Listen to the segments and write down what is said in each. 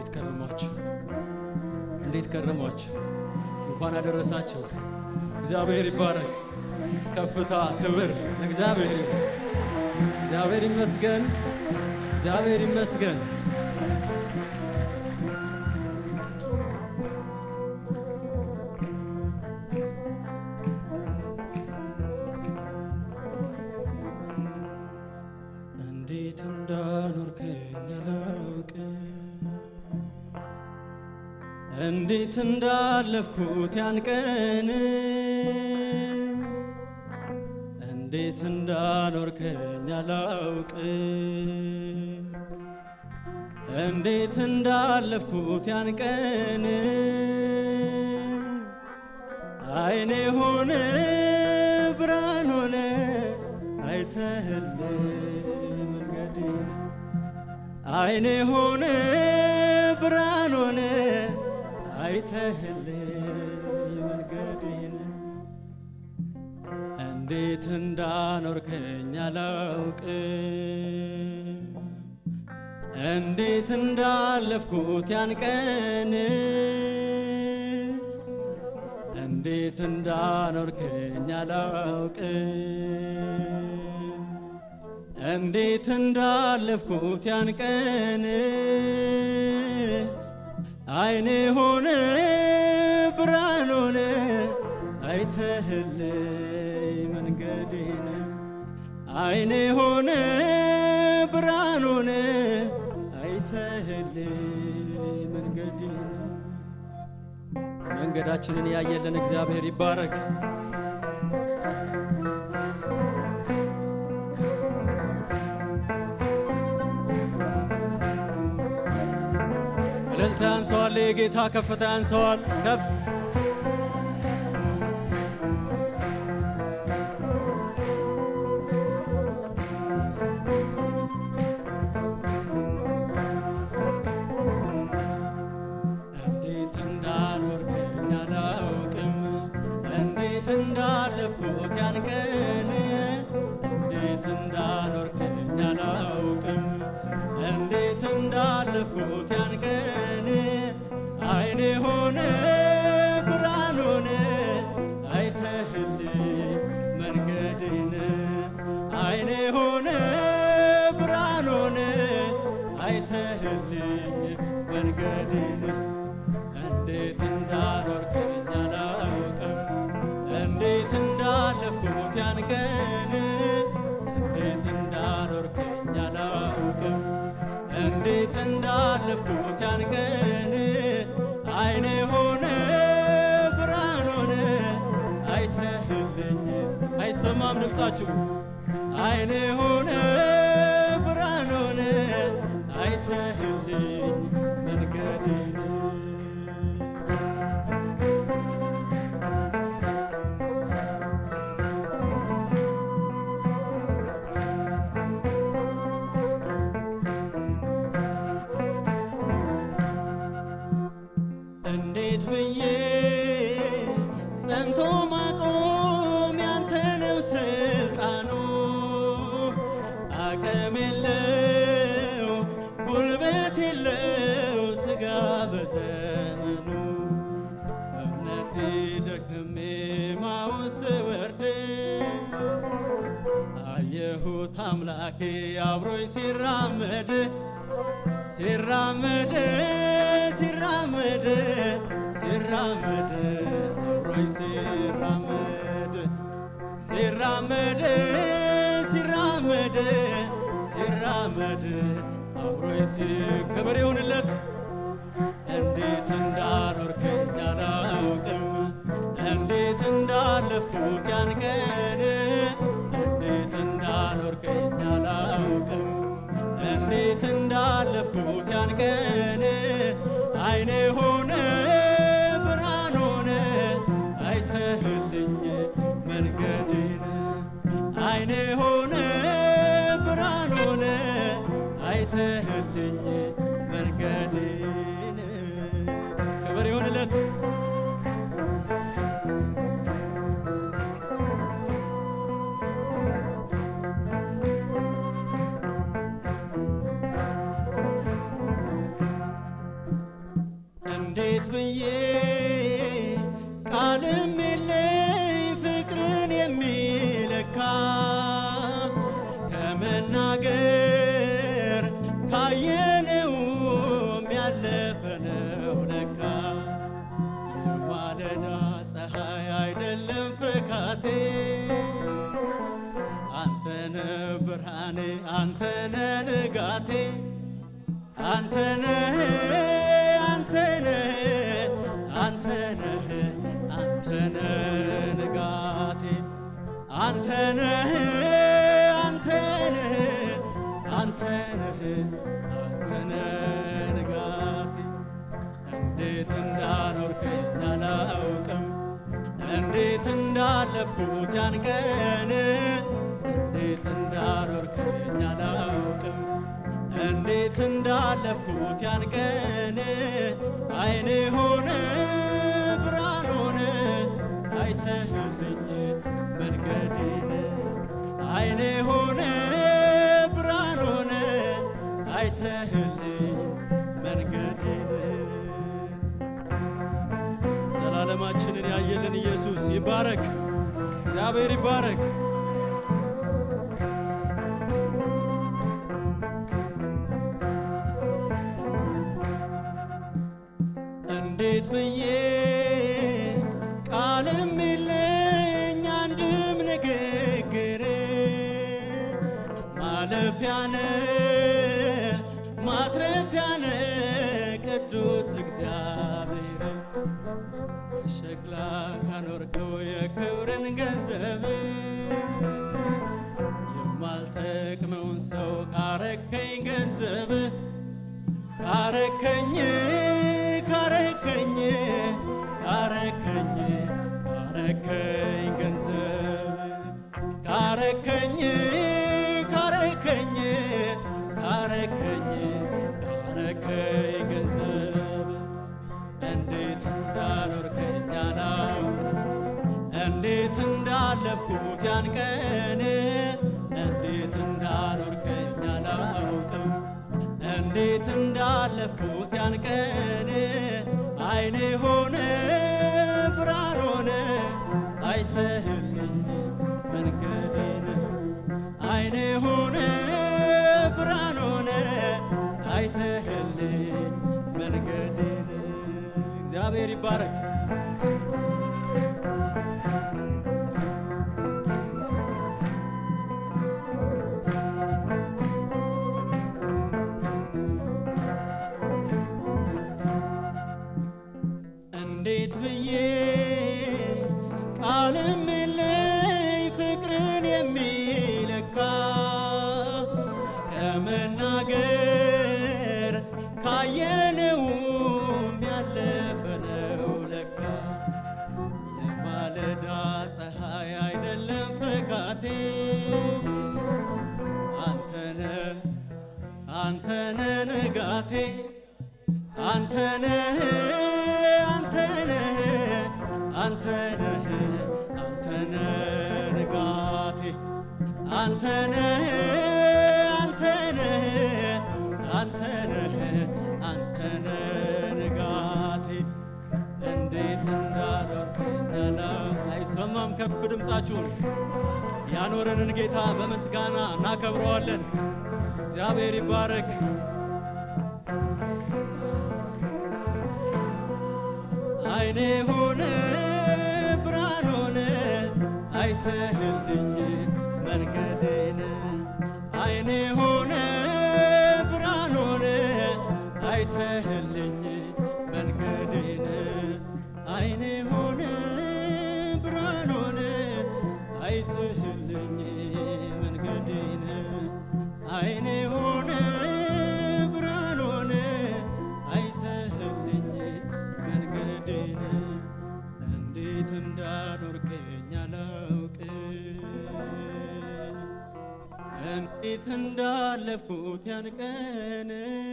እንዴት ከረማችሁ? እንዴት ከረማችሁ? እንኳን አደረሳችሁ። እግዚአብሔር ይባረክ። ከፍታ ክብር እግዚአብሔር ይሁን። እግዚአብሔር ይመስገን። እግዚአብሔር ይመስገን። እንዴት እንዳኖርከኝ አላውቅም፣ እንዴት እንዳለፍኩት ያን ቀን፣ እንዴት እንዳኖርከኝ አላውቅም፣ እንዴት እንዳለፍኩት ያን ቀን አይኔ ሆነ ብርሃን ሆነ አይተህል መንገዴን አይኔ ሆነ ብርሃን ሆነ አይተህል መንገዴን እንዴት እንዳኖርከኝ አላውቅም እንዴት እንዳለፍኩት ያን ቀን እንዴት እንዳኖርከኝ አላውቅም እንዴት እንዳለፍኩት ያን ቀን አይኔ ሆነ ብርሃን ሆነ አይተህልኝ መንገዴን አይኔ ሆነ ብርሃን ሆነ አይተህልኝ መንገዴን መንገዳችንን ያየልን እግዚአብሔር ይባረክ። እልልታ ያንሰዋል፣ የጌታ ከፍታ ያንሰዋል። ከፍ እንዴት እንዳኖርከኝ አላውቅም፣ እንዴት እንዳለፍኩት ያን ቀን፣ እንዴት እንዳኖርከኝ አላውቅም፣ እንዴት እንዳለፍኩት ያን ቀን አይኔ ሆነ ብርሃን ሆነ አይተህልኝ መንገድን አይኔ ሆነ ብርሃን ሆነ አይተህልኝ መንገድን እንዴት እንዳኖርከኝ አላውቅም እንዴት እንዳለፍኩት ያን ቀን እንዴት እንዳኖርከኝ አላውቅም እንዴት እንዳለፍኩት ያን ቀን አይኔ ሆነ ብርሃን ሆነ አይተህልኝ አይሰማም ድምፃችሁ አይኔ ሆነ ብርሃን ሆነ አይተህልኝ መንገድን እንዴት ብዬ ጸንቶ ማቆም ያንተ ነው ስልጣኑ። አቅም የለው ጉልበት የለው ስጋ በዘመኑ እምነቴ ደክሜ ማውስ ወርድ አየሁት አምላኬ አብሮኝ ሲራመድ ሲራመድ ሲራመድ ሲራመድ አብሮኝ ሲራመድ ሲራመድ ሲራመድ ሲራመድ አብሮኝ ሲ ክብር ይሁንለት። እንዴት እንዳኖርከኝ አላውቅም፣ እንዴት እንዳለፍኩት ያን ቀን፣ እንዴት እንዳኖርከኝ አላውቅም እንዴት እንዳለፍኩት ያን ቀን አይኔ ሆነ ብርሃን ሆነ አይተህልኝ መንገድን አይኔ ሆነ ብርሃን ሆነ አይተህልኝ መንገድን ክብር ይሁንለት። እንዴት ብዬ ቃልም የለኝ ፍቅርን የሚለካ ከመናገር ካየነውም ያለፈ ነው ለካ የማለዳ ፀሐይ አይደለም ፍካቴ አንተነ ብርሃኔ አንተነ ንጋቴ አንተነህ አንተነህ አንተነህ አንተነህ ንጋቴ አንተነህ አንተነህ አንተነህ አንተነህ ንጋቴ እንዴት እንዳኖርከኝ አላውቅም እንዴት እንዳለፍኩት ያን ቀን እንዴት እንዳኖርከኝ አላውቅም እንዴት እንዳለፍኩት ያን ቀን አይኔ ሆነ ብርሃን ሆነ አይተህልኝ መንገዴን አይኔ ሆነ ብርሃን ሆነ አይተህልኝ መንገዴን ዘላለማችንን ያየልን ኢየሱስ ይባረክ፣ እግዚአብሔር ይባረክ። እንዴት ብዬ ቃልም የለኝ አንድም ንግግር ማለፊያነ ማትረፊያነ ቅዱስ እግዚአብሔር በሸክላ ካኖርከው የክብርን ገንዘብ የማልጠቅመውን ሰው ካረከኝ ገንዘብ ካረከኝ ካረከኝ ካረከኝ ካረከኝ ገንዘብ ካረከኝ ካረከኝ ካረከኝ ካረከኝ ገንዘብ እንዴት እንዳኖርከኝ አላውቅም እንዴት እንዳለፍኩት ያን ቀን እንዴት እንዳኖርከኝ አላውቅም እንዴት እንዳለፍኩት ያን ቀን አይኔ ሆነ ብርሃን ሆነ አይተህልኝ መንገዴን አይኔ ሆነ ብርሃን ሆነ አይተህልኝ መንገዴን እግዚአብሔር ይባረክ። እንዴት ብዬ ቃልም የለኝ ፍቅርን የሚለካ ከመናገር ካየነውም ያለፈ ነው ለካ የማለዳ ፀሐይ አይደለም ፈካቴ አንተነ አንተነ ንጋቴ አንተነህ አንተነህ አንተነህ አንተነህ ንጋቴ አንተነህ አንተነህ አንተነህ አንተነህ ንጋቴ እንዴት እንዳኖርከኝ አይሰማም ከፍ ድምፃችሁን ያኖረንን ጌታ በምስጋና እናከብረዋለን። እግዚአብሔር ይባረክ። አይኔ ሆነ ብርሃን ሆነ አይተህልኝ መንገዴን አይኔ ሆነ ብርሃን ሆነ አይተህልኝ መንገዴን አይኔ ሆነ ብርሃን ሆነ አይተህልኝ መንገዴን አይኔ ሆነ ብርሃን ሆነ አይተህልኝ መንገዴን እንዴት እንዳኖርከኝ አላውቅም እንዴት እንዳለፍኩት ያን ቀን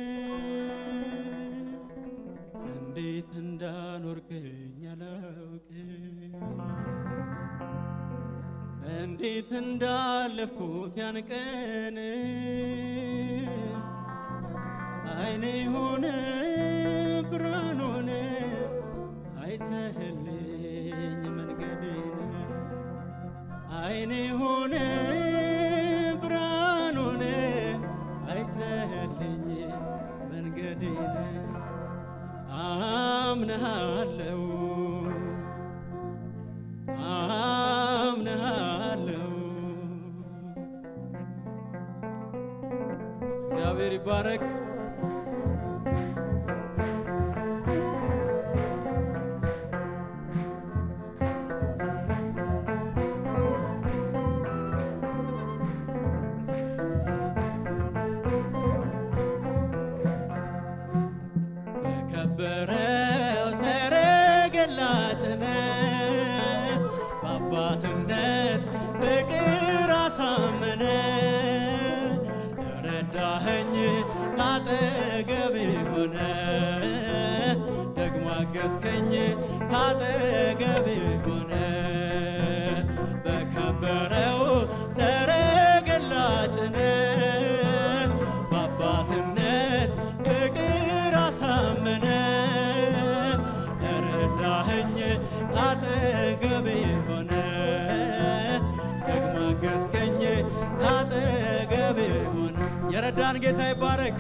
እንዴት እንዳኖርከኝ አላውቅም እንዴት እንዳለፍኩት ያን ቀን አይኔ ሆነ ብርሃን ሆነ አይተህልኝ መንገዴን አይኔ ሆነ ብርሃን ሆነ አይተህልኝ መንገዴን አምነሃለው አምነሃለው እግዚአብሔር ይባረክ። በከበረው ሰረገላ ጭነህ በአባትነት ፍቅር አሳመነ ረዳኸኝ ካጠገቤ ሆነ ደግሞ አገዝከኝ ካጠገቤ ሆነ በከበረው ሰረገላ ጭነህ በአባትነት ፍቅር አሳመነ ረዳኸኝ ካጠገቤ ሆነ ደግሞ አገዝከኝ ካጠገቤ ሆነ የረዳን ጌታ ይባረክ።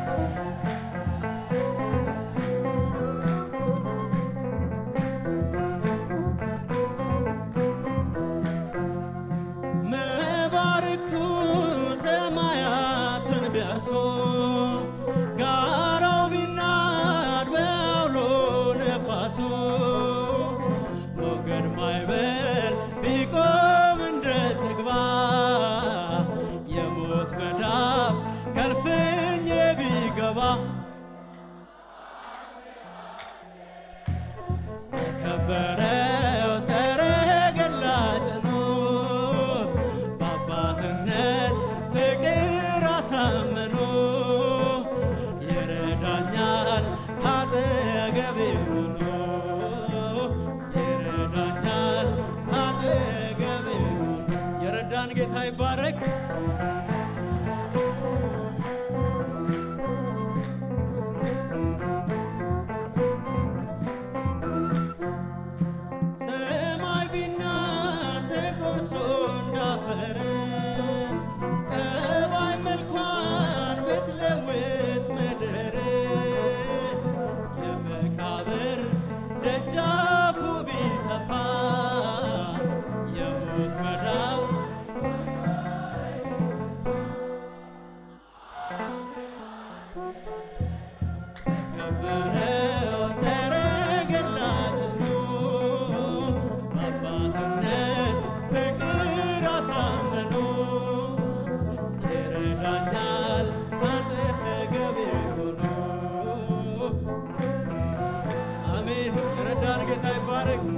መባርክቱ ሰማያትን ቢያርሱ ጋራው ቢናድ በአውሎ ነፋሱ ሞገድ ማይበል ቢቆም እንደ ዝግባ የሞት መዳፍ ከልፍኝ ቢገባ ከበረው ሰረገላ ጭኖ በአባትነት ፍቅር አሳመኖ ይረዳኛል ካጠገቤ ሆኖ ይረዳኛል ካጠገቤ ሆኖ የረዳን ጌታ ይባረክ። ሰማይ ቢናድ ተቆርሶ እንዳፈር ጠባይ መልኳን ብትለውጥ ምድር የመቃብር ደጃፉ ቢሰፋ የሞት መዳፍ ከበረው ሰረገላ ጭኖ በአባትነት ፍቅር አሳመኖ ይረዳኛል አጠገቤ ሆኖ አሜን። የረዳን ጌታ ይባረክ።